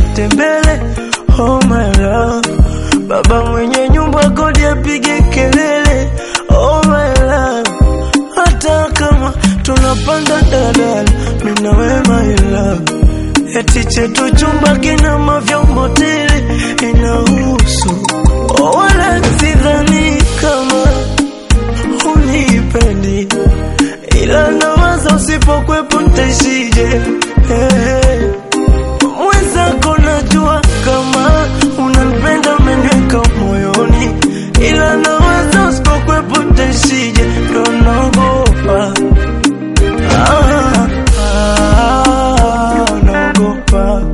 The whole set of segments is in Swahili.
tembele. Oh my love, baba mwenye nyumba kodi apige kelele. Oh my love, hata kama tunapanda dadala, mimi na wewe my love. Eti chetu chumba kina mavyombo tele inahusu oh, wala sidhani kama unipendi, ila nawaza usipokwepo ntaishije hey. Mwenzako najua kama unanipenda, umeniweka moyoni, ila nawaza usipokwepo ntaishije, ndo naogopa ah, ah, naogopa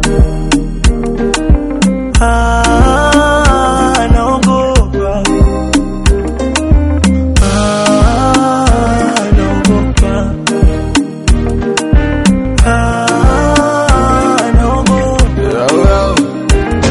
ah, naogopa ah, naogopa ah, naogopa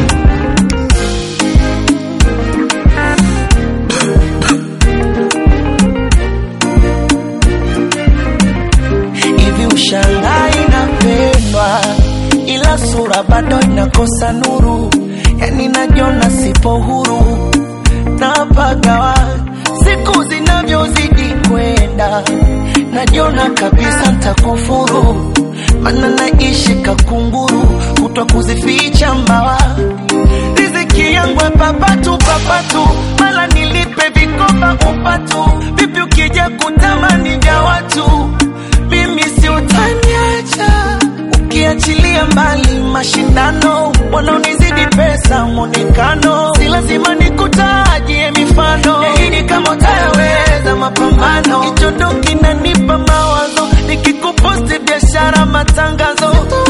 hivi ushangai napendwa, ila sura bado inakosa nuru, yani najiona sipo huru, napagawa siku zinavyozidi kwenda, najiona kabisa ntakufuru, mana naishi kakunguru, kutwa kuzificha mbawa riziki yangu ya papatu papatu, mala nilipe vikoba upatu, vipi ukija kutamani vya watu, mimi si utaniacha ukiachilia mbali mashindano, wanaonizidi pesa mwonekano, si lazima nikutajie mifano, yaini kama utayaweza mapambano, kichondo kinanipa mawazo, nikikuposti biashara matangazo